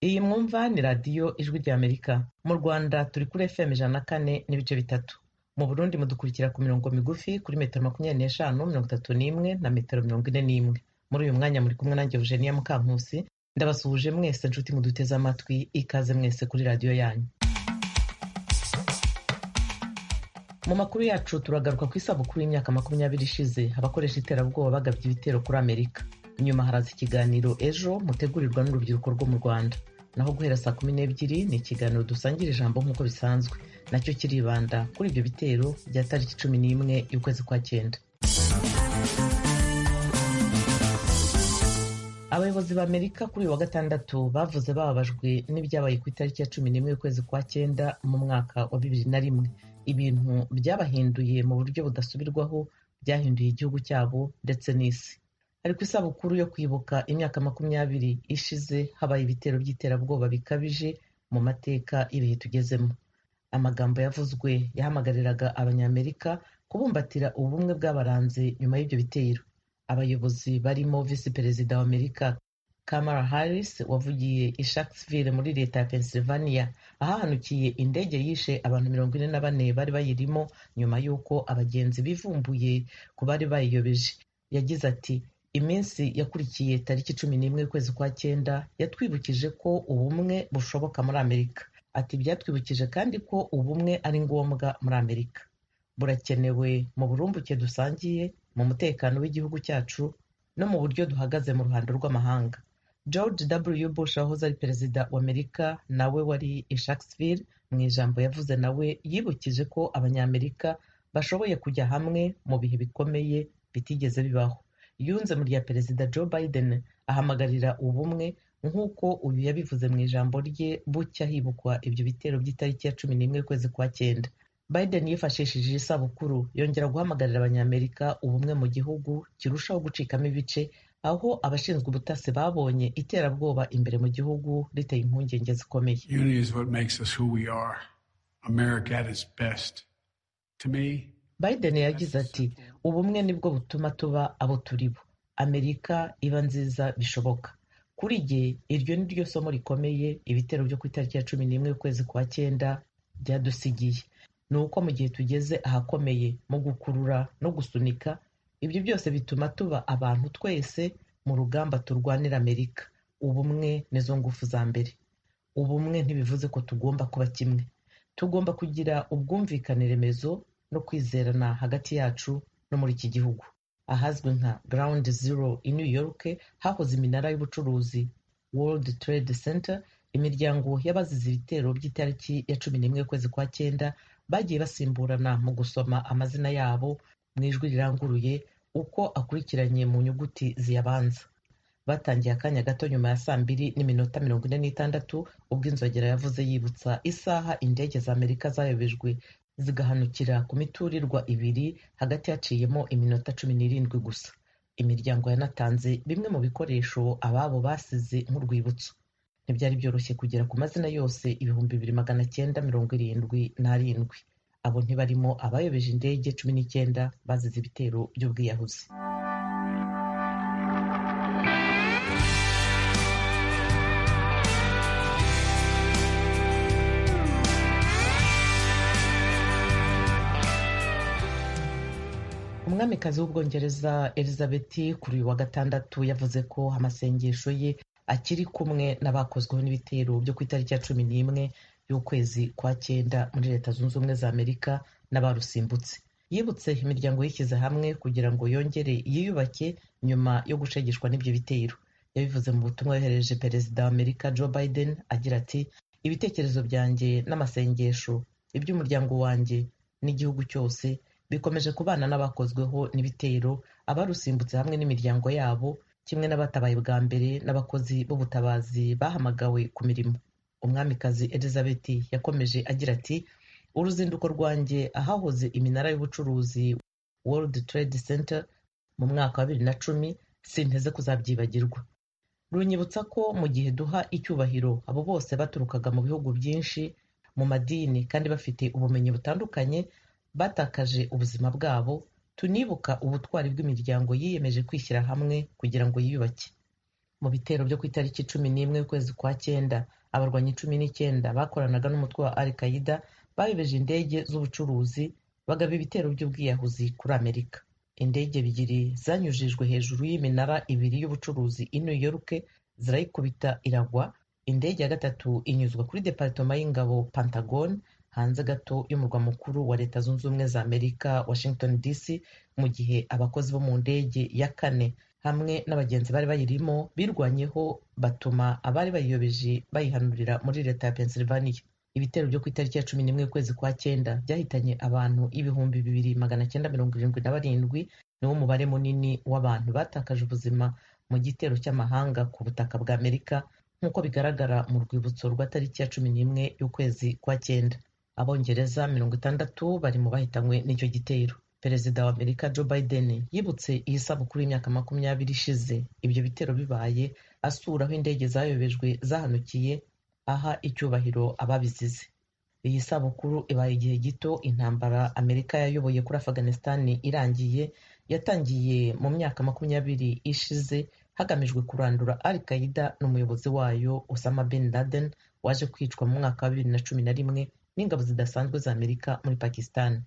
Iyi mwumva ni radiyo ijwi ry'Amerika. Mu Rwanda turi kuri FM ijana na kane n'ibice bitatu. Mu Burundi mudukurikira ku mirongo migufi kuri metero makumyabiri n'eshanu, mirongo itatu n'imwe na metero mirongo ine n'imwe. Muri uyu mwanya muri kumwe nanjye Eugenia Mukankusi, ndabasuhuje mwese nshuti muduteze amatwi, ikaze mwese kuri radiyo yanyu. Mu makuru yacu turagaruka ku isabukuru y'imyaka makumyabiri ishize abakoresha iterabwoba bagabye ibitero kuri Amerika. Inyuma haraza ikiganiro ejo mutegurirwa n'urubyiruko rwo mu Rwanda. Naho guhera saa kumi n'ebyiri ni ikiganiro dusangira ijambo nk'uko bisanzwe, nacyo kiribanda kuri ibyo bitero bya tariki cumi n'imwe y'ukwezi kwa cyenda. Abayobozi b'Amerika kuri uyu wa gatandatu bavuze bababajwe n'ibyabaye ku itariki ya cumi n'imwe y'ukwezi kwa cyenda mu mwaka wa bibiri na rimwe. Ibintu byabahinduye mu buryo budasubirwaho, byahinduye igihugu cyabo ndetse n'isi. Ari ku isabukuru yo kwibuka imyaka makumyabiri ishize habaye ibitero by'iterabwoba bikabije mu mateka y'ibihe tugezemo. Amagambo yavuzwe yahamagariraga Abanyamerika kubumbatira ubumwe bw'abaranze nyuma y'ibyo bitero. Abayobozi barimo Visi Perezida wa Amerika Kamala Harris wavugiye i Sharpsville muri leta ya Pennsylvania ahahanukiye indege yishe abantu mirongo ine na bane bari bayirimo nyuma y'uko abagenzi bivumbuye ku bari bayiyobeje. Yagize ati iminsi yakurikiye tariki cumi n'imwe y'ukwezi kwa cyenda yatwibukije ko ubumwe bushoboka muri amerika ati byatwibukije kandi ko ubumwe ari ngombwa muri amerika burakenewe mu burumbuke dusangiye mu mutekano w'igihugu cyacu no mu buryo duhagaze mu ruhando rw'amahanga george w bush wahoze ari perezida wa amerika nawe wari i Sharpsville mu ijambo yavuze nawe yibukije ko abanyamerika bashoboye kujya hamwe mu bihe bikomeye bitigeze bibaho yunze mu rya perezida joe biden ahamagarira ubumwe nk'uko uyu yabivuze mu ijambo rye bucya hibukwa ibyo bitero by'itariki ya cumi n'imwe y'ukwezi kwa cyenda biden yifashishije isabukuru yongera guhamagarira abanyamerika ubumwe mu gihugu kirushaho gucikamo ibice aho abashinzwe ubutasi babonye iterabwoba imbere mu gihugu riteye impungenge zikomeye Biden yagize ati ubumwe nibwo butuma tuba abo turi bo amerika iba nziza bishoboka kuri jye iryo ni ryo somo rikomeye ibitero byo ku itariki ya cumi n'imwe y'ukwezi kwa cyenda byadusigiye ni uko mu gihe tugeze ahakomeye mu gukurura no gusunika ibyo byose bituma tuba abantu twese mu rugamba turwanira amerika ubumwe nizo ngufu za mbere ubumwe ntibivuze ko tugomba kuba kimwe tugomba kugira ubwumvikane remezo no kwizerana hagati yacu no muri iki gihugu ahazwi nka ground zero i new york hahoze iminara y'ubucuruzi world trade center imiryango y'abazize ibitero by'itariki ya cumi n'imwe y'ukwezi kwa cyenda bagiye basimburana mu gusoma amazina yabo mu ijwi riranguruye uko akurikiranye mu nyuguti ziyabanza batangiye akanya gato nyuma ya saa mbiri n'iminota mirongo ine n'itandatu ubwo inzogera yavuze yibutsa isaha indege za amerika zayobejwe zigahanukira ku miturirwa ibiri hagati haciyemo iminota cumi n'irindwi gusa imiryango yanatanze bimwe mu bikoresho ababo basize nk'urwibutso ntibyari byoroshye kugera ku mazina yose ibihumbi bibiri magana cyenda mirongo irindwi n'arindwi abo ntibarimo abayobeje indege cumi n'icyenda bazize ibitero by'ubwiyahuzi umwamikazi w'ubwongereza elizabeth kuri uyu wa gatandatu yavuze ko amasengesho ye akiri kumwe n'abakozweho n'ibitero byo ku itariki ya cumi n'imwe y'ukwezi kwa cyenda muri leta zunze ubumwe za amerika n'abarusimbutse yibutse imiryango yishyize hamwe kugira ngo yongere yiyubake nyuma yo gushegeshwa n'ibyo bitero yabivuze mu butumwa yohereje perezida wa amerika joe biden agira ati ibitekerezo byanjye n'amasengesho iby'umuryango wanjye n'igihugu cyose bikomeje kubana n'abakozweho n'ibitero abarusimbutse hamwe n'imiryango yabo kimwe n'abatabaye bwa mbere n'abakozi b'ubutabazi bahamagawe ku mirimo umwamikazi elizabeth yakomeje agira ati uruzinduko rwanjye ahahoze iminara y'ubucuruzi world trade center mu mwaka wa bibiri na cumi sinteze kuzabyibagirwa runyibutsa ko mu gihe duha icyubahiro abo bose baturukaga mu bihugu byinshi mu madini kandi bafite ubumenyi butandukanye batakaje ubuzima bwabo tunibuka ubutwari bw'imiryango yiyemeje kwishyira hamwe kugira ngo yiyubake mu bitero byo ku itariki cumi n'imwe y'ukwezi kwa cyenda abarwanyi cumi n'icyenda bakoranaga n'umutwe wa al qaida bayobeje indege z'ubucuruzi bagaba ibitero by'ubwiyahuzi kuri amerika indege ebyiri zanyujijwe hejuru y'iminara ibiri y'ubucuruzi i new york zirayikubita iragwa indege ya gatatu inyuzwa kuri deparitoma y'ingabo pentagon hanze gato y'umurwa mukuru wa leta zunze ubumwe za amerika washington dc mu gihe abakozi bo mu ndege ya kane hamwe n'abagenzi bari bayirimo birwanyeho batuma abari bayiyobeje bayihanurira muri leta ya pennsylvania ibitero byo ku itariki ya cumi n'imwe ukwezi kwa cyenda byahitanye abantu ibihumbi bibiri magana cyenda mirongo irindwi na barindwi niwo mubare munini w'abantu batakaje ubuzima mu gitero cy'amahanga ku butaka bwa amerika nk'uko bigaragara mu rwibutso rwa tariki ya cumi n'imwe y'ukwezi kwa cyenda abongereza mirongo itandatu bari mu bahitanywe n'icyo gitero perezida wa amerika joe biden yibutse iyi sabukuru y'imyaka makumyabiri ishize ibyo bitero bibaye asura aho indege zayobejwe zahanukiye aha icyubahiro ababizize iyi sabukuru ibaye igihe gito intambara amerika yayoboye kuri afghanistan irangiye yatangiye mu myaka makumyabiri ishize hagamijwe kurandura al qaida n'umuyobozi wayo osama bin laden waje kwicwa mu mwaka wa bibiri na cumi na rimwe n'ingabo zidasanzwe za amerika muri pakistan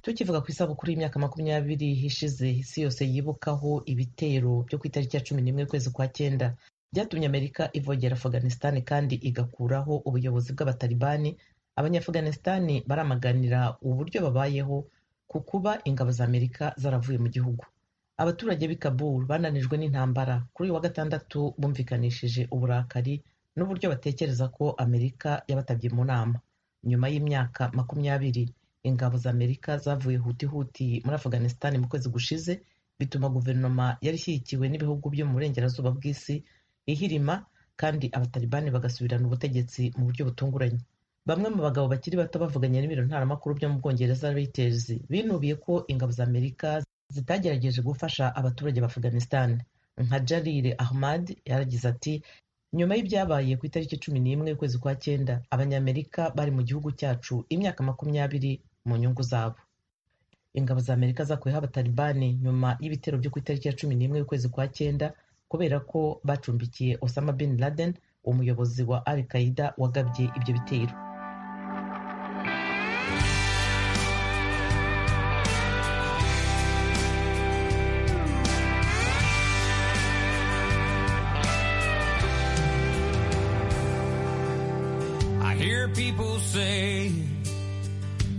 tukivuga ku isabukuru y'imyaka makumyabiri ishize isi yose yibukaho ibitero byo ku itariki ya cumi n'imwe kwezi kwa cyenda byatumye amerika ivogera afganisitani kandi igakuraho ubuyobozi bw'abatalibani abanyaafganisitani baramaganira uburyo babayeho ku kuba ingabo za amerika zaravuye mu gihugu abaturage b'i kabul bananijwe n'intambara kuri uyu wa gatandatu bumvikanishije uburakari n'uburyo batekereza ko amerika yabatabye mu nama nyuma y'imyaka makumyabiri ingabo za amerika zavuye huti huti muri afghanistan mu kwezi gushize bituma guverinoma yari ishyigikiwe n'ibihugu byo mu burengerazuba bw'isi ihirima kandi abatalibani bagasubirana ubutegetsi mu buryo butunguranye bamwe mu bagabo bakiri bato bavuganye n'ibiro ntaramakuru byo mu bwongereza reuters binubiye ko ingabo za amerika zitagerageje gufasha abaturage ba afghanistan nka jarire ahmad yaragize ati nyuma y'ibyabaye ku itariki cumi n'imwe y'ukwezi kwa cyenda abanyamerika bari mu gihugu cyacu imyaka makumyabiri mu nyungu zabo ingabo za amerika zakuyeho abatalibani nyuma y'ibitero byo ku itariki ya cumi n'imwe y'ukwezi kwa cyenda kubera ko bacumbikiye osama bin laden umuyobozi wa al qaida wagabye ibyo bitero I hear people say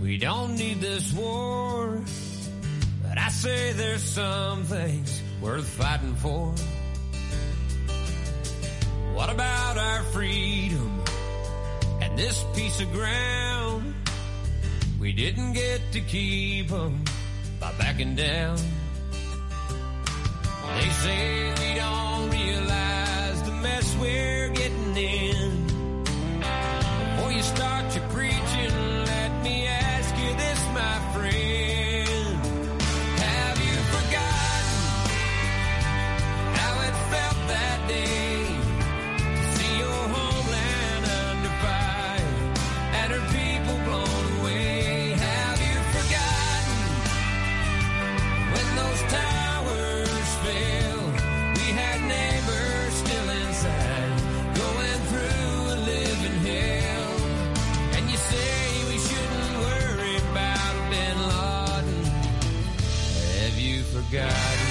we don't need this war, but I say there's some things worth fighting for. What about our freedom and this piece of ground? We didn't get to keep 'em by backing down. They say we don't realize the mess we're getting in. Before you start your preaching, let me ask you this, my friend. Have you forgotten how it felt that day to see your homeland under fire and her people blown away? Have you forgotten when those towers fell? We had neighbors still inside going through a living hell. And you say we shouldn't worry about Bin Laden. Have you forgotten?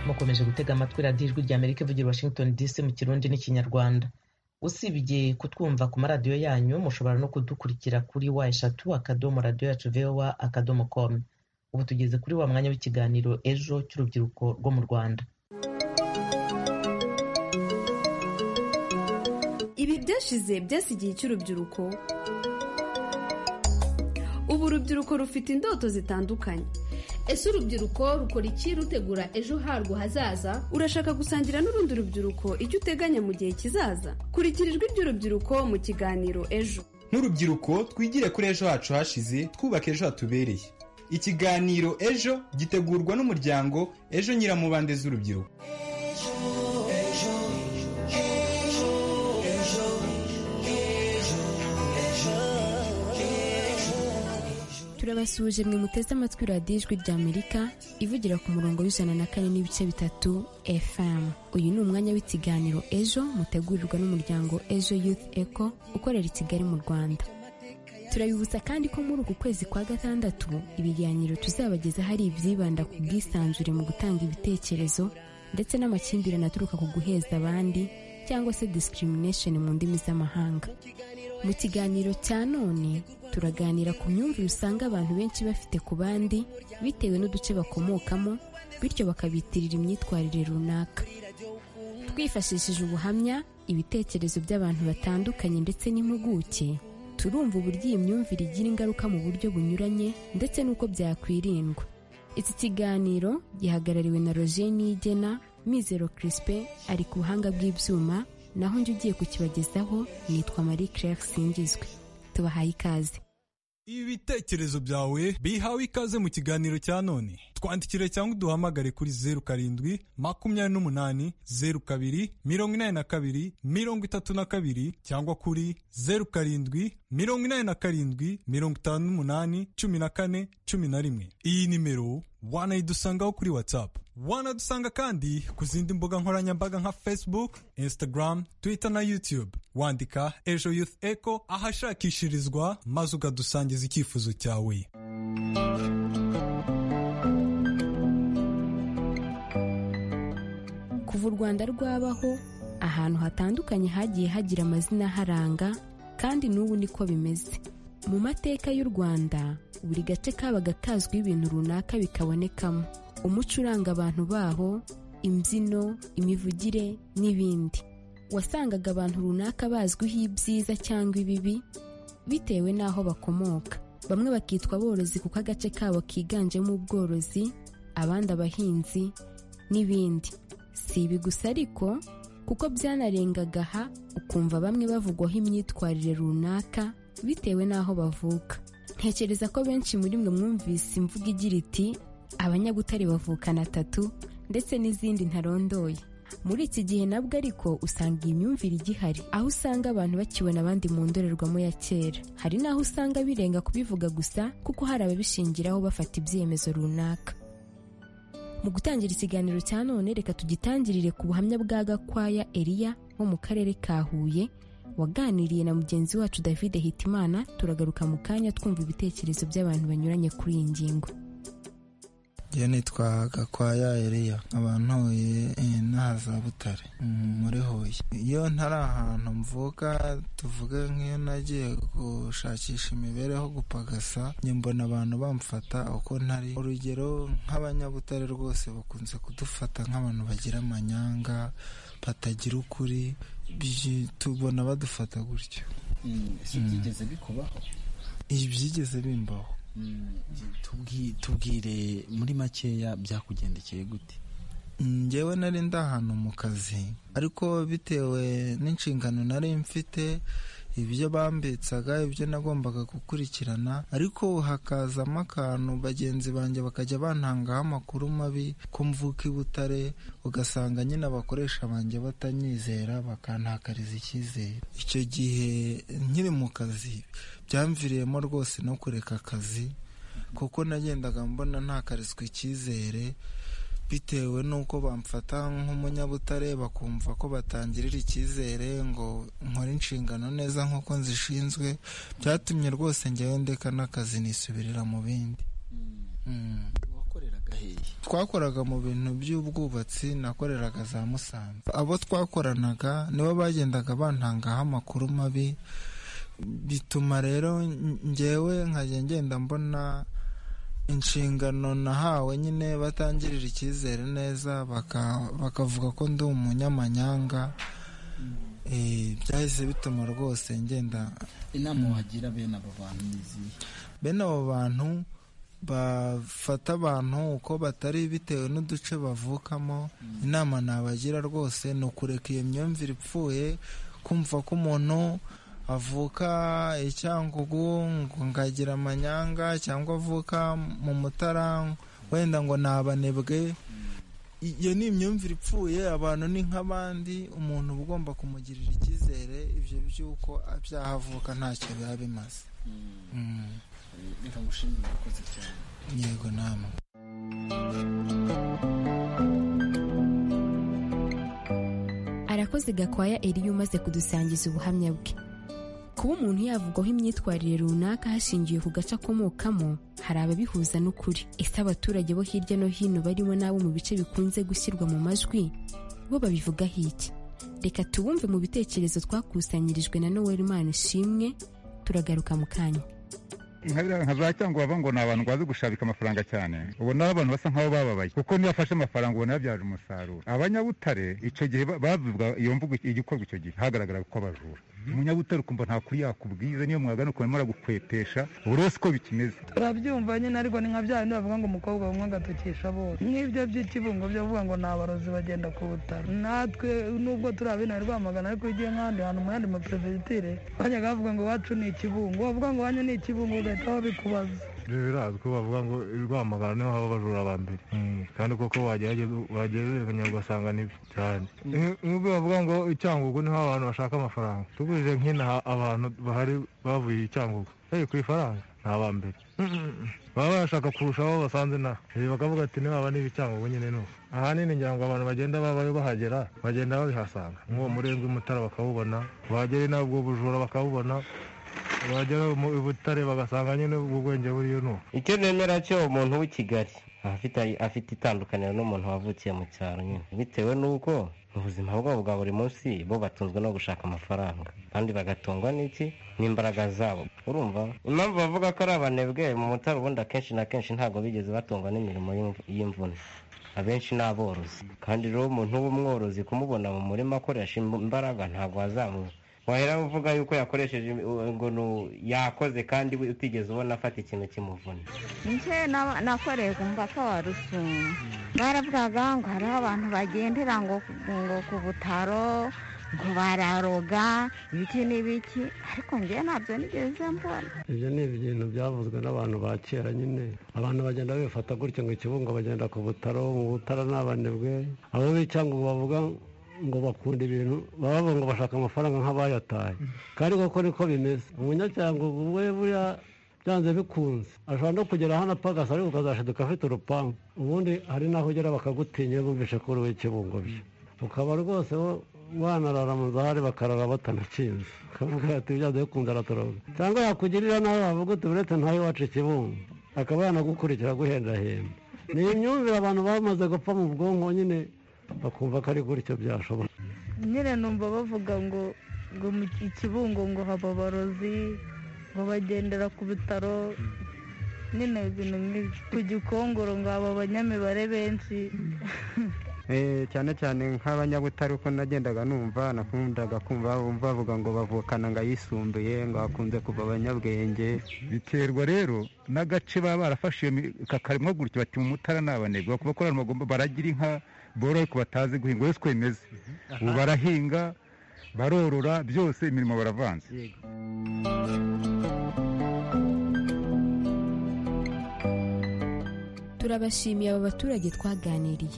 mukomeje gutega amatwi radiyo ijwi rya amerika ivugira i washington dc mu kirundi n'ikinyarwanda usibye kutwumva ku maradiyo yanyu mushobora no kudukurikira kuri wa eshatu akadomo radiyo yacu vowa akadomo komu ubu tugeze kuri wa mwanya w'ikiganiro ejo cy'urubyiruko rwo mu rwanda ibi byashize byasigiye igihe cy'urubyiruko ubu urubyiruko rufite indoto zitandukanye ese urubyiruko rukora iki rutegura ejo harwo hazaza urashaka gusangira n'urundi rubyiruko icyo uteganya mu gihe kizaza kurikira ijwi ry'urubyiruko mu kiganiro ejo nk'urubyiruko twigire kuri ejo hacu hashize twubaka ejo hatubereye ikiganiro ejo gitegurwa n'umuryango ejo nyiramubande z'urubyiruko Ejo turabasuhuje mwe muteze amatwi radiyo ijwi ry'amerika ivugira ku murongo w'ijana na kane n'ibice bitatu fm uyu ni umwanya w'ikiganiro ejo mutegurirwa n'umuryango ejo youth eco ukorera i kigali mu rwanda turabibutsa kandi ko muri uku kwezi kwa gatandatu ibiganiro tuzabagezaho ari ibyibanda ku bwisanzure mu gutanga ibitekerezo ndetse n'amakimbirane aturuka ku guheza abandi cyangwa se discrimination mu ndimi z'amahanga mu kiganiro cya none turaganira ku myumvire usanga abantu benshi bafite ku bandi bitewe n'uduce bakomokamo bityo bakabitirira imyitwarire runaka twifashishije ubuhamya ibitekerezo by'abantu batandukanye ndetse n'impuguke turumva uburyo iyi myumvire igira ingaruka mu buryo bunyuranye ndetse n'uko byakwirindwa iki kiganiro gihagarariwe na roger niyigena mizero crispin ari ku buhanga bw'ibyuma naho njye ugiye kukibagezaho nitwa marie claire singizwe tubahaye ikaze ibitekerezo byawe bihawe ikaze mu kiganiro cya none twandikire cyangwa uduhamagare kuri zeru karindwi makumyabiri n'umunani zeru kabiri mirongo inani na kabiri mirongo itatu na kabiri cyangwa kuri zeru karindwi mirongo inani na karindwi mirongo itanu n'umunani cumi na kane cumi na rimwe iyi nimero wanayidusangaho kuri whatsapp wanadusanga kandi ku zindi mbuga nkoranyambaga nka facebook instagram twitter na youtube wandika ejo youth echo ahashakishirizwa maze ukadusangiza icyifuzo cyawe kuva u rwanda rwabaho ahantu hatandukanye hagiye hagira amazina aharanga kandi n'ubu niko bimeze mu mateka y'u rwanda buri gace kabaga kazwiho ibintu runaka bikabonekamo umuco uranga abantu baho imbyino imivugire n'ibindi wasangaga abantu runaka bazwiho ibyiza cyangwa ibibi bitewe n'aho bakomoka bamwe bakitwa aborozi kuko agace kabo kiganjemo ubworozi abandi abahinzi n'ibindi si ibi gusa ariko kuko byanarengaga aha ukumva bamwe bavugwaho imyitwarire runaka bitewe n'aho bavuka ntekereza ko benshi muri mwe mwumvise imvugo igira iti abanyabutare bavukana atatu ndetse n'izindi ntarondoye muri iki gihe nabwo ariko usanga iyi myumvire igihari aho usanga abantu bakibona abandi mu ndorerwamo ya kera hari n'aho usanga birenga kubivuga gusa kuko hari ababishingiraho bafata ibyemezo runaka mu gutangira ikiganiro cya none reka tugitangirire ku buhamya bwa gakwaya eliya wo mu karere ka huye waganiriye na mugenzi wacu david hitimana turagaruka mu kanya twumva ibitekerezo by'abantu banyuranye kuri iyi ngingo njye nitwa gakwaya eriya nkaba ntuye eh, n'ahaza butare mm, muri huye iyo ntari ahantu mvuka tuvuge nk'iyo nagiye gushakisha imibereho gupagasa njye mbona abantu bamfata uko ntari urugero nk'abanyabutare rwose bakunze kudufata nk'abantu bagira amanyanga batagira ukuri byi- tubona badufata gutyo ese byigeze bikubaho ibi byigeze bimbaho Tubwi- tubwire muri makeya byakugendekeye gute njyewe nari ndi ahantu mu kazi ariko bitewe n'inshingano nari mfite ibyo bambitsaga ibyo nagombaga gukurikirana ariko hakazamo akantu bagenzi banjye bakajya bantangaho amakuru mabi ko mvuka i butare ugasanga nyine abakoresha banjye batanyizera bakantakariza icyizere icyo gihe nkiri mu kazi byamviriyemo rwose no kureka akazi kuko nagendaga mbona ntakarizwa icyizere bitewe n'uko bamfata nk'umunyabutare bakumva ko batangirira icyizere ngo nkore inshingano neza nk'uko nzishinzwe byatumye rwose njyewe ndeka n'akazi nisubirira mu bindi Mm. wakoreraga hehe twakoraga mu bintu by'ubwubatsi nakoreraga za musanze abo twakoranaga nibo bagendaga bantangaho amakuru mabi bituma rero n- njyewe nkajya ngenda mbona inshingano nahawe nyine batangirira icyizere neza baka- bakavuga ko ndi umunyamanyanga Eh, byahise bituma rwose ngenda inama wagira bene aba bantu ni izihe bene abo bantu bafata abantu uko batari bitewe n'uduce bavukamo inama nabagira rwose ni ukureka iyo myumvire ipfuye kumva ko umuntu avuka i Cyangugu ngo ngagira amanyanga cyangwa avuka mu mutara wenda ngo ni abanebwe iyo ni imyumvire ipfuye abantu ni nk'abandi umuntu uba ugomba kumugirira icyizere ibyo by'uko byahavuka ntacyo biba bimaze Mm. reka ngushimire urakoze cyane yego nama arakoze gakwaya eriyo umaze kudusangiza ubuhamya bwe kuba umuntu yavugwaho imyitwarire runaka hashingiwe ku gace akomokamo hari ababihuza n'ukuri ese abaturage bo hirya no hino barimo n'abo mu bice bikunze gushyirwa mu majwi bo babivugaho iki reka tubumve mu bitekerezo twakusanyirijwe na noel imana ishimwe turagaruka mu kanya nka biriya nka za cyangwa bava ngo ni abantu bazi gushabika amafaranga cyane ubona abantu basa nk'aho bababaye kuko niyo afashe amafaranga ubona yabyara umusaruro abanyabutare icyo gihe ba- bavuga iyo mvugo igikorwa icyo gihe hagaragara ko bajura umunyabutare ukumva nta kuri yakubwiza niyo mwagana ukuntu aragukwetesha buri wese uko bikimeze turabyumva nyine ariko ni nka bya bindi bavuga ngo umukobwa bamwe agatukisha bose nk'ibyo by'ikibungo byo bavuga ngo ni abarozi bagenda ku butaro natwe nubwo turi abina rwamagana ariko iyo ugiye nk'ahandi hantu mu yandi maperefegitire bajyaga bavuga ngo iwacu ni ikibungo bavuga ngo wanyu ni ikibungo ugahita babikubaza ibyo birazwi ko bavuga ngo rwamagana niho haba abajura ba mbere kandi koko wagereranya ugasanga nibyo cyane nk'ubwo bavuga ngo i cyangugu niho abantu bashaka amafaranga tugurije nk'inaha abantu bahari bavuye i cyangugu hey, ku ifaranga ni aba mbere baba barashaka kurusha abo basanze inaha Eh, bakavuga ati niba niba i cyangugu nyine ni uko ahanini ngira ngo abantu bagenda babayo bahagera bagenda babihasanga nk'uwo murenge w'umutara bakawubona wagera inaha ubwo bujura bakawubona wagera mu butare bagasanga nyine ubwo bwenge buriyo ni uko icyo nemera cyo umuntu w'i kigali aba afite afite itandukaniro n'umuntu wavukiye mu cyaro nyine bitewe n'uko ubuzima bwabo bwa buri munsi bo batunzwe no gushaka amafaranga kandi bagatungwa n'iki n'imbaraga zabo urumva impamvu bavuga ko ari abanebwe mu mutara ubundi akenshi na kenshi ntabwo bigeze batungwa n'imirimo y'imv- y'imvune abenshi ni aborozi kandi rero umuntu w'umworozi kumubona mu murima akoresha im- imbaraga ntabwo wazamu wahera uvuga yuko yakoresheje im- ngo ni u- yakoze kandi we utigeze ubona afata ikintu kimuvuna nje na- nakoreye ku mupaka wa rusumo baravugaga ngo hariho abantu bagendera ngo ngo ku butaro ngo bararoga ibiki n'ibiki ariko njye ntabyo nigeze mbona ibyo ni ibintu byavuzwe n'abantu ba kera nyine abantu bagenda bifata gutya ngo ikibungo bagenda ku butaro mu butara ni abanebwe abo b'icyangwa bavuga ngo bakunda ibintu baba bavuga ngo bashaka amafaranga nk'abayataye kandi koko niko bimeze umunyacyangugu we buriya byanze bikunze ashobora no kugera hano apagasa ariko ukazashiduka afite urupangu ubundi hari n'aho ugera bakagutinya bumvishe ko uri uw'ikibungo bye ukaba rwose wo- wanarara mu zahari bakarara batanakinze ukavuga ati byanze bikunze aratoroga cyangwa yakugirira nawe wavuga uti buretse ntawe wacu ikibungo akaba yanagukurikira guhendahenda ni imyumvire abantu bamaze gupfa mu bwonko nyine bakumva ko ari gutyo byashobora nyine numva bavuga ngo ngo mu ikibungo ngo haba abarozi ngo bagendera ku bitaro nyine ibintu nk'ibyo ku gikongoro ngo haba abanyamibare benshi Eh, cyane cyane nk'abanyabutare uko nagendaga numva nakundaga kumva bumva bavuga ngo bavukana ngo ayisumbuye ngo hakunze kuva abanyabwenge biterwa rero n'agace baba barafashe kakarimo gutya bati mu mutara ni abanebwe bakuvuga ko abantu bagomba baragira inka boroye ko batazi guhinga wese uko bimeze ubu barahinga barorora byose imirimo baravanze turabashimiye aba baturage twaganiriye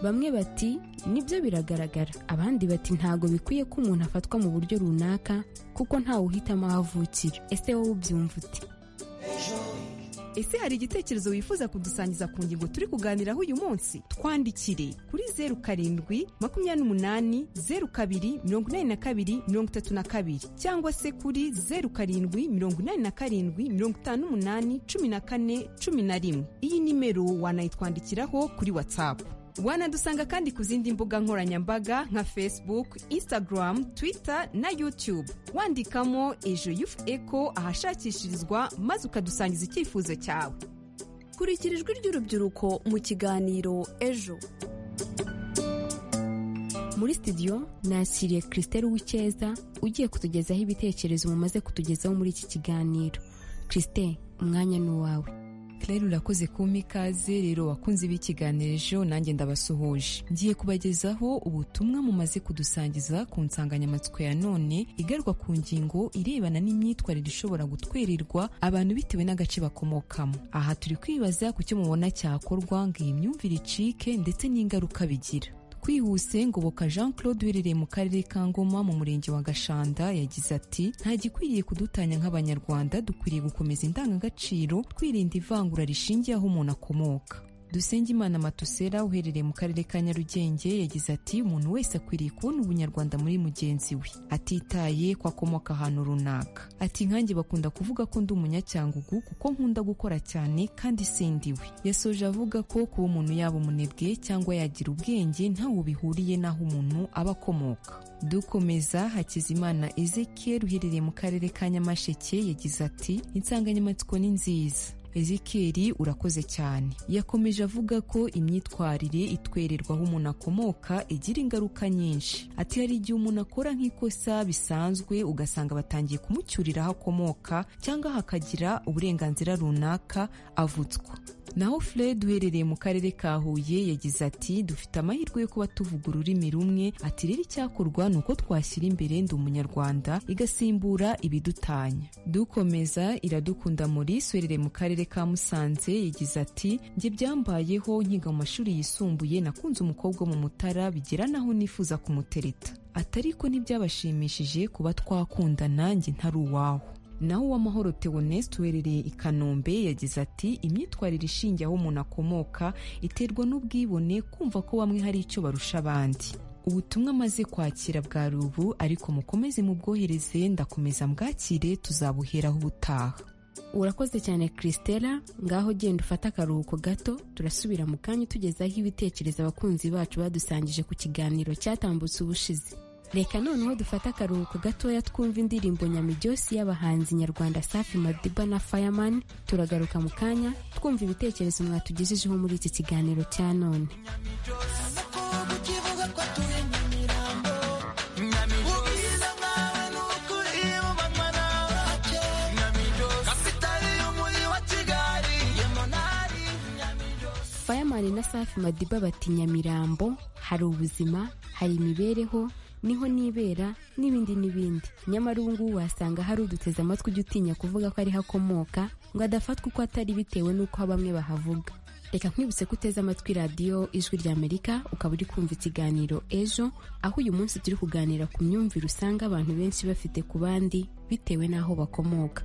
bamwe bati nibyo biragaragara abandi bati ntago bikwiye ko umuntu afatwa mu buryo runaka kuko ntawe uhitamo aho avukira ese wowe ubyumva ute ese hari igitekerezo wifuza kudusangiza ku ngingo turi kuganiraho uyu munsi twandikire kuri zeru karindwi makumyabiri n'umunani zeru kabiri mirongo inani na kabiri mirongo itatu na kabiri cyangwa se kuri zeru karindwi mirongo inani na karindwi mirongo itanu n'umunani cumi na kane cumi na rimwe iyi nimero wanayitwandikiraho kuri watsapu wanadusanga kandi ku zindi mbuga nkoranyambaga nka facebook instagram twitter na youtube wandikamo ejo yufu eko ahashakishirizwa maze ukadusangiza icyifuzo cyawe kurikira ijwi ry'urubyiruko mu kiganiro ejo muri studio nakiriye christelle w'icyeza ugiye kutugezaho ibitekerezo mumaze kutugezaho muri iki kiganiro christelle umwanya ni uwawe claire urakoze kumpa ikaze rero wakunze b'ikiganiro ejo nanjye ndabasuhuje ngiye kubagezaho ubutumwa mumaze kudusangiza ku nsanganyamatsiko ya none igaruka ku ngingo irebana n'imyitwarire ishobora gutwererwa abantu bitewe n'agace bakomokamo aha turi kwibaza ku cyo mubona cyakorwa ngo iyi myumvire icike ndetse n'ingaruka bigira twihuse ngoboka jean claude uherereye mu karere ka ngoma mu murenge wa gashanda yagize ati nta gikwiriye kudutanya nk'abanyarwanda dukwiriye gukomeza indangagaciro twirinda ivangura rishingiye aho umuntu akomoka Dusengimana Matusera uherereye mu karere ka Nyarugenge yagize ati umuntu wese akwiriye kubona ubunyarwanda muri mugenzi we atitaye ko akomoka ahantu runaka ati nkanjye bakunda kuvuga ko ndi umunyacyangugu kuko nkunda gukora cyane kandi sindi we yasoje avuga ko kuba umuntu yaba umunebwe cyangwa yagira ubwenge ntawe bihuriye n'aho umuntu aba akomoka dukomeza hakizimana ezekiel uherereye mu karere ka nyamasheke yagize ati insanganyamatsiko ni nziza ezikeri urakoze cyane yakomeje avuga ko imyitwarire itwererwa aho umuntu akomoka igira ingaruka nyinshi ati hari igihe umuntu akora nk'ikosa bisanzwe ugasanga batangiye kumucyurira aho akomoka cyangwa hakagira uburenganzira runaka avutswa naho fred uherereye mu karere ka huye yagize ati dufite amahirwe yo kuba tuvuga ururimi rumwe ati rero icyakorwa ni uko twashyira imbere ndi umunyarwanda igasimbura ibidutanya dukomeza iradukunda maurice uherereye mu karere ka musanze yagize ati njye byambayeho nkiga mu mashuri yisumbuye nakunze umukobwa wo mu mutara bigera n'aho nifuza kumutereta atari ko ntibyabashimishije kuba twakundana njye ntari uwawe naho uwamahoro Theoneste uherereye i kanombe yagize ati imyitwarire ishingiye aho umuntu akomoka iterwa n'ubwibone kumva ko bamwe hari icyo barusha abandi ubutumwa amaze kwakira bwari ubu ariko mukomeze mubwohereze ndakomeza mbwakire tuzabuheraho ubutaha urakoze cyane christella ngaho genda ufate akaruhuko gato turasubira mu kanya tugezaho ibitekerezo abakunzi bacu badusangije ku kiganiro cyatambutse ubushize reka noneho dufate akaruhuko gatoya twumva indirimbo nyamijyosi y'abahanzi nyarwanda safi madiba na fireman turagaruka mu kanya twumva ibitekerezo mwatugejejeho muri iki kiganiro cya none fireman na safi madiba bati nyamirambo hari ubuzima hari imibereho niho nibera n'ibindi n'ibindi nyamara ubu ngubu wasanga hari uduteze amatwi ujya utinya kuvuga ko ariho akomoka ngo adafatwa uko atari bitewe n'uko bamwe bahavuga reka nkwibutse ko uteze amatwi radiyo ijwi ry'amerika ukaba uri kumva ikiganiro ejo aho uyu munsi turi kuganira ku myumvire usanga abantu benshi bafite ku bandi bitewe n'aho bakomoka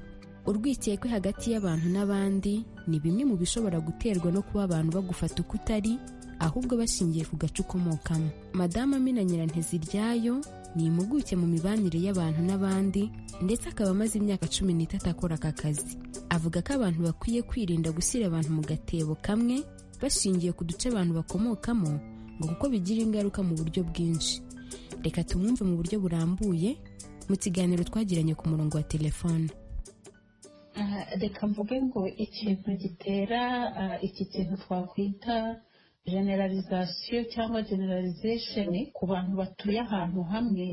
urwikekwe hagati y'abantu n'abandi ni bimwe mu bishobora guterwa no kuba abantu bagufata uko utari ahubwo bashingiye ku gace ukomokamo madamu amina nyiranteziryayo ni impuguke mu mibanire y'abantu n'abandi ndetse akaba amaze imyaka cumi n'itatu akora aka kazi avuga ko abantu bakwiye kwirinda gushyira abantu mu gatebo kamwe bashingiye ku duce abantu bakomokamo ngo kuko bigira ingaruka mu buryo bwinshi reka tumwumve mu buryo burambuye mu kiganiro twagiranye ku murongo wa telefone reka mvuge ngo ikintu gitera iki kintu twakwita generalization cyangwa generalization ku bantu batuye ahantu hamwe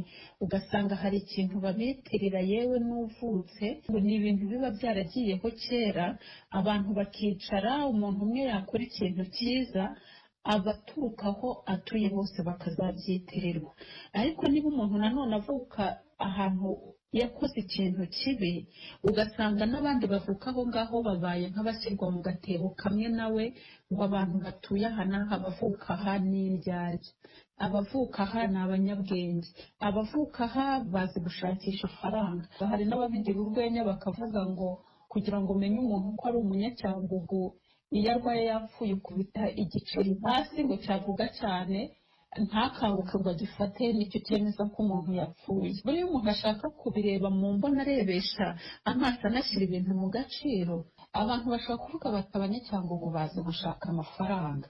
ugasanga hari ikintu babitirira yewe n'uvutse ni ibintu biba byaragiyeho kera abantu bakicara umuntu umwe yakora ikintu cyiza abaturuka aho atuye bose bakazabyitirirwa ariko niba umuntu nanone avuka ahantu yakoze ikintu kibi ugasanga n'abandi bavuka aho ngaho babaye nk'abashyirwa mu gatebo kamwe nawe ngo abantu batuye aha n'aha abavuka aha ni indyarya abavuka aha ni abanyabwenge abavuka aha bazi gushakisha ifaranga hari n'ababigira urwenya bakavuga ngo kugira ngo umenye umuntu ko ari umunyacyangugu iyo arwaye yapfuye ukubita igiceri hasi ngo cyavuga cyane ntakanguke ngo agifate nicyo cyemeza ko umuntu yapfuye buriya umuntu ashaka kubireba mu mbona arebesha amaso anashyira ibintu mu gaciro abantu bashobora kuvuga bati abanyacyangwa bazi gushaka amafaranga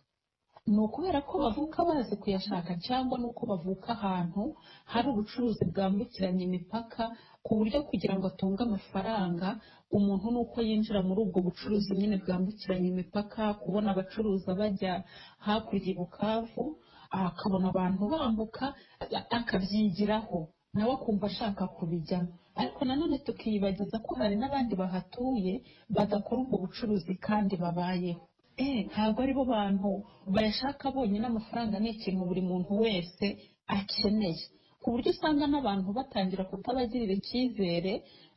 ni ukubera ko bavuka bazi kuyashaka cyangwa ni uko bavuka ahantu hari ubucuruzi bwambukiranya imipaka ku buryo kugira ngo atunge amafaranga umuntu ni uko yinjira muri ubwo bucuruzi nyine bwambukiranya imipaka kubona abacuruza bajya hakurya i bukavu akabona abantu bambuka akabyigiraho nawe akumva ashaka kubijyamo ariko nanone tukiyibagiza ko hari n'abandi bahatuye badakora ubwo bucuruzi kandi babayeho Eh, ntabwo ari bo bantu bayashaka bonyine amafaranga ni ikintu buri muntu wese akeneye ku buryo usanga n'abantu batangira kutabagirira icyizere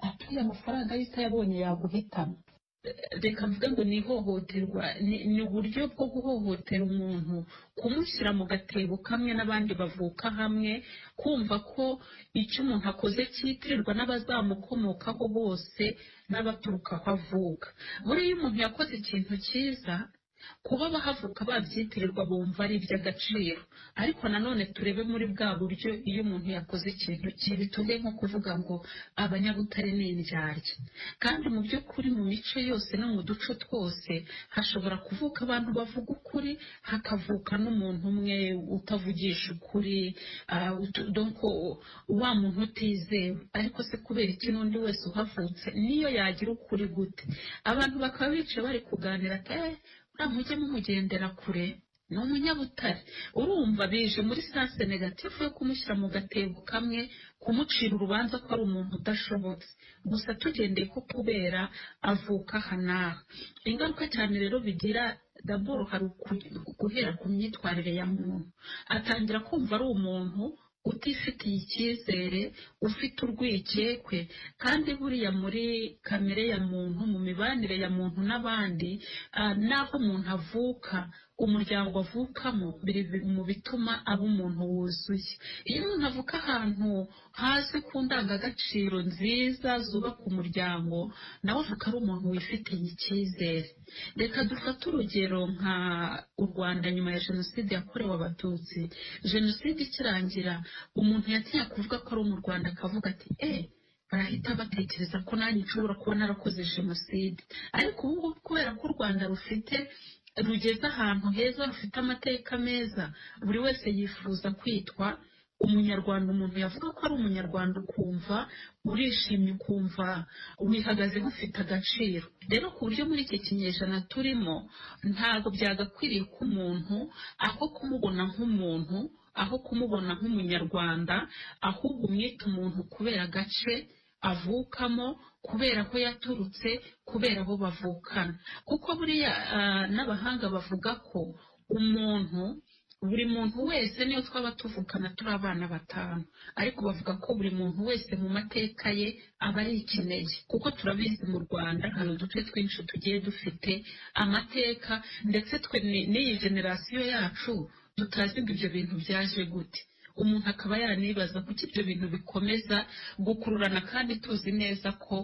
ati uriya amafaranga yo utayabonye yaguhitana reka mvuga ngo ni ihohoterwa ni- ni uburyo bwo guhohotera umuntu kumushyira mu gatebo kamwe n'abandi bavuka hamwe kumva ko icyo umuntu akoze cyitirirwa n'abazamukomokaho bose n'abaturuka aho avuka buriya iyo umuntu yakoze ikintu cyiza kuba bahavuka babyitirirwa bumva ari iby'agaciro ariko nanone turebe muri bwa buryo iyo umuntu yakoze ikintu kibi tuve nko kuvuga ngo abanyabutare ni indyarya kandi mu by'ukuri mu mico yose no mu duce twose hashobora kuvuka abantu bavuga ukuri hakavuka n'umuntu umwe utavugisha ukuri ah, utu- donc wa muntu utizewe ariko se kubera iki n'undi wese uhavutse niyo yagira ukuri gute abantu bakaba bicaye bari kuganira ati "Eh, uriya mujye mumugendera kure ni umunyabutare urumva bije muri sanse negatifu yo kumushyira mu gatebo kamwe kumucira urubanza ko ari umuntu udashobotse gusa tugendeye ko kubera avuka aha n'aha ingaruka cyane rero bigira daboro hari uku- guhera ku myitwarire ya muntu atangira kumva ari umuntu utifitiye icyizere ufite urwikekwe kandi buriya muri kamere ya muntu mu mibanire ya muntu n'abandi ah, n'aho umuntu avuka umuryango avukamo biri mu bituma aba umuntu wuzuye iyo umuntu avuka ahantu hasi ku ndangagaciro nziza zubaka umuryango nawe avuka ari umuntu wifitiye icyizere reka dufate urugero nka u rwanda nyuma ya jenoside yakorewe abatutsi jenoside ikirangira umuntu yatinya kuvuga ko ari mu rwanda akavuga ati eee barahita batekereza ko nanjye nshobora kuba narakoze jenoside ariko ubu ngubu kubera ko u rwanda rufite rugeze ahantu heza rufite amateka meza buri wese yifuza kwitwa umunyarwanda umuntu yavuga ko ari umunyarwanda ukumva urishimye ukumva wihagaze ufite agaciro rero ku buryo muri iki kinyejana turimo ntabwo byagakwiriye ko umuntu aho kumubona nk'umuntu aho kumubona nk'umunyarwanda ahubwo umwita umuntu kubera agace avukamo kubera aho yaturutse kubera abo bavukana kuko buriya ah, n'abahanga bavuga ko umuntu buri muntu wese niyo twaba tuvukana turi abana batanu ariko bavuga ko buri muntu wese mu mateka ye aba ari ikinege kuko turabizi mu rwanda hari uduce twinshi tugiye dufite amateka ndetse twe ni- n'iyi generasiyo yacu tutazi ngo ibyo bintu byaje gute umuntu akaba yanibaza kuko ibyo bintu bikomeza gukururana kandi tuzi neza ko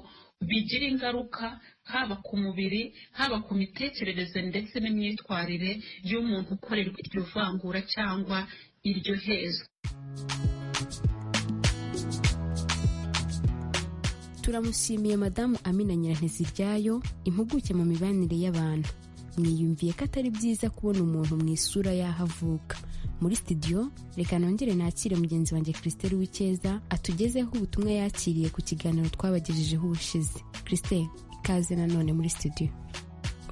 bigira ingaruka haba ku mubiri haba ku mitekerereze ndetse n'imyitwarire y'umuntu ukorerwa iryo vangura cyangwa iryo hezwa turamushimiye madamu amina nyiranteziryayo impuguke mu mibanire y'abantu mwiyumviye ko atari byiza kubona umuntu mu isura y'aho avuka muri studio reka nongere nakire mugenzi wanjye christelle w'icyeza atugezeho ubutumwa yakiriye ku kiganiro twabagejejeho ubushize christelle ikaze nanone muri studio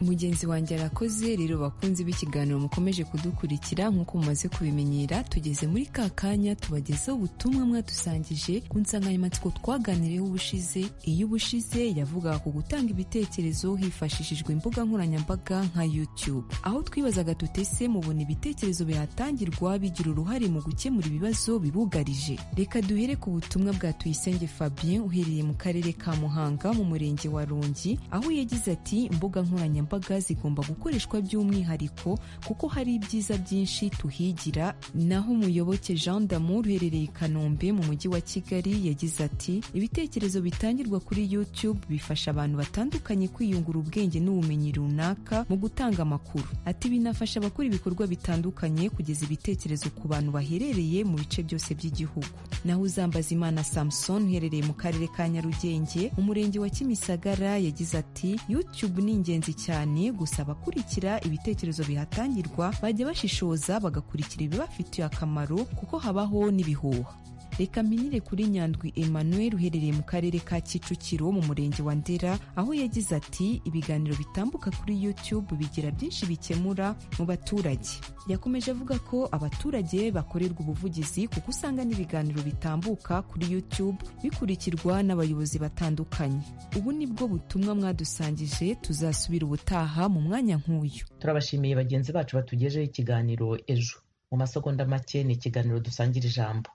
mugenzi wanjye arakoze rero bakunze b'ikiganiro mukomeje kudukurikira nk'uko mumaze kubimenyera tugeze muri ka kanya tubagezaho ubutumwa mwadusangije ku nsanganyamatsiko twaganiriyeho ubushize iyo ubushize yavugaga ku gutanga ibitekerezo hifashishijwe imbuga nkoranyambaga nka youtube aho twibazaga tutese mubona ibitekerezo bihatangirwa bigira uruhare mu gukemura ibibazo bibugarije reka duhere ku butumwa bwa tuyisenge fabien uherereye mu karere ka muhanga mu murenge wa rongi aho yagize ati imbuga nkoranyambaga zigomba gukoreshwa by'umwihariko kuko hari ibyiza byinshi tuhigira naho umuyoboke jean damour uherereye i kanombe mu mujyi wa kigali yagize ati ibitekerezo bitangirwa kuri youtube bifasha abantu batandukanye kwiyungura ubwenge n'ubumenyi runaka mu gutanga amakuru ati binafasha abakora ibikorwa bitandukanye kugeza ibitekerezo ku bantu baherereye mu bice byose by'igihugu naho uzambazimana samson uherereye mu karere ka nyarugenge umurenge wa kimisagara yagize ati youtube ni ingenzi cyane gusa abakurikira ibitekerezo bihatangirwa bajya bashishoza bagakurikira ibibafitiye akamaro kuko habaho n'ibihuha reka minire kuri nyandwi emmanuel uherereye mu karere ka kicukiro mu murenge wa ndera aho yagize ati ibiganiro bitambuka kuri youtube bigira byinshi bikemura mu baturage yakomeje avuga ko abaturage bakorerwa ubuvugizi kuko usanga n'ibiganiro bitambuka kuri youtube bikurikirwa n'abayobozi batandukanye ubu ni bwo butumwa mwadusangije tuzasubira ubutaha mu mwanya nk'uyu turabashimiye bagenzi bacu batugejeho ikiganiro ejo mu masegonda make ni ikiganiro dusangira ijambo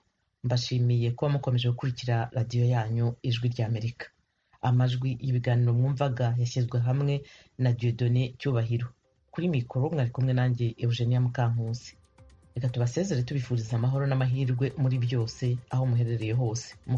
mbashimiye kuba mukomeje gukurikira radiyo yanyu ijwi rya amerika amajwi y'ibiganiro mwumvaga yashyizwe hamwe na diodone cyubahiro kuri mikoro mwari kumwe nanjye eugenia mukankusi reka tubasezere tubifuriza amahoro n'amahirwe muri byose aho muherereye hose